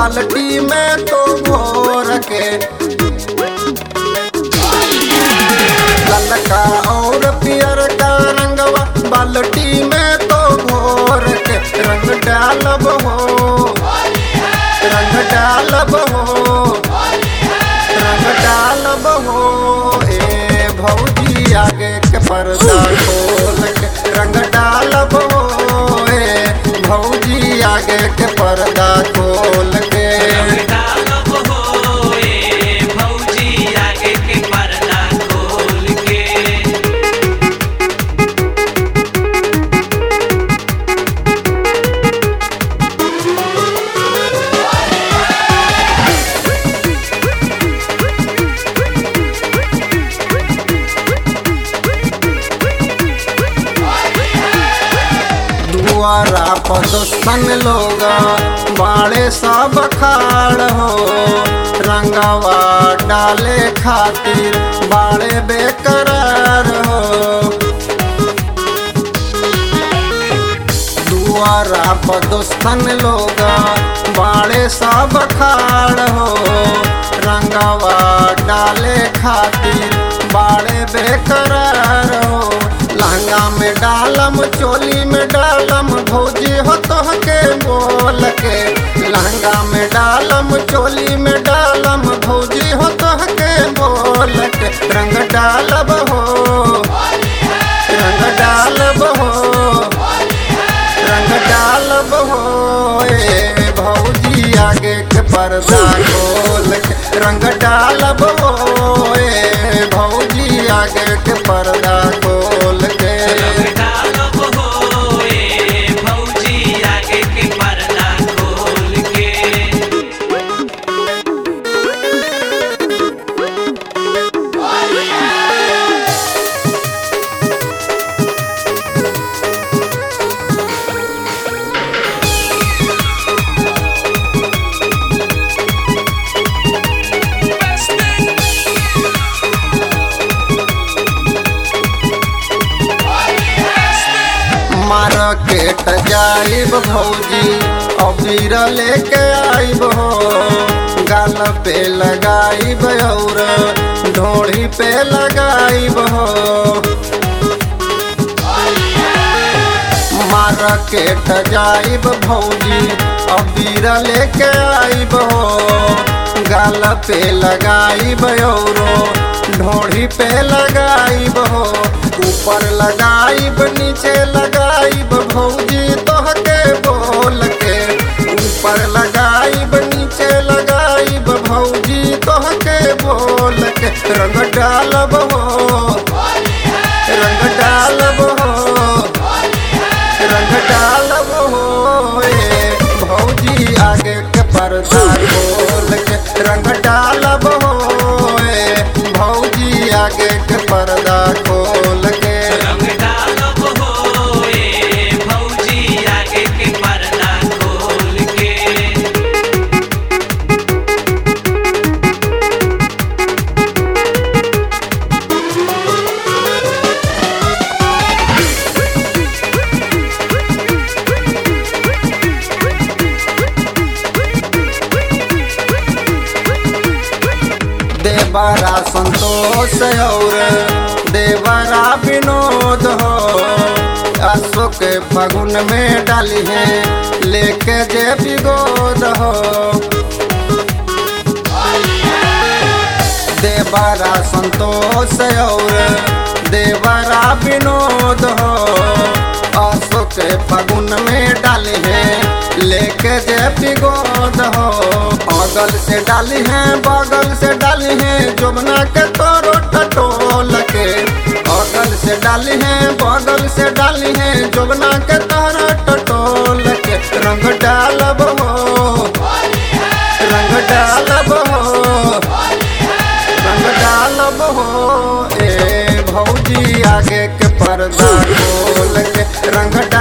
बाल्टी में तो भोर के ललका और पियर का रंगवा बाल्टी में तो भोर के रंग डालब हो रंग डालब हो रंग डालब हो ए भौजी आगे के पर्दा खोल के रंग डालब हो ए भौजी आगे के पर्दा खोल के डालब हो ए भौजी आगे के पर्दा खोल के दुआरा पदस्थन लोग बाड़े सब खाड़ हो रंगवा डाले खातिर बाड़े बेकरार हो दुआरा पदस्थन लोग बाड़े सब खाड़ हो रंगवा डाले खातिर बाड़े बेकरार हो लहंगा में डालम चोली में डालम भौजी हो तोहके बोल के लहंगा में डालम चोली में डालम भौजी हो तोहके बोल के रंग डालब हो रंग डालब हो रंग डालब हो ए भौजी आगे के पर्दा खोल के रंग डालब हो ए भौजी आगे के पर्दा खोल के डालब हो ए भौजी आगे के पर्दा खोल के मार्केट जाइब भौजी अबीर लेके आइब हो गाल पे लगाइब और ढोड़ी पे लगाइब हो मार्केट जाइब भौजी अबीर लेके आइब हो गाल पे लगाइब और ढोड़ी पे लगाइब हो ऊपर लगाइब नीचे लगाइब भौजी तोहके बोल के ऊपर लगाइब नीचे लगाइब भौजी तोहके बोल के रंग डालब हो रंग डालब हो रंग डालब हो ए भौजी आगे के पर्दा खोल के रंग डालब हो ए भौजी आगे के पर्दा खोल के रंग डालब हो ए भौजी आगे के पर्दा खोल के देवरा संतोष और देवरा विनोद हो अशोक फगुन में डाली है लेके जे विगोद हो देवरा संतोष और देवरा विनोद हो अशोक फगुन में डाली है लेके जे विगोद हो अगल से डाली है बगल से डाली है जोबना के तोरो टटोल के अगल से डाली है बगल से डाली है जोबना के तोरो टटोल के रंग डालब हो रंग डालब हो रंग डालब हो ए भौजी आगे के पर्दा खोल के रंग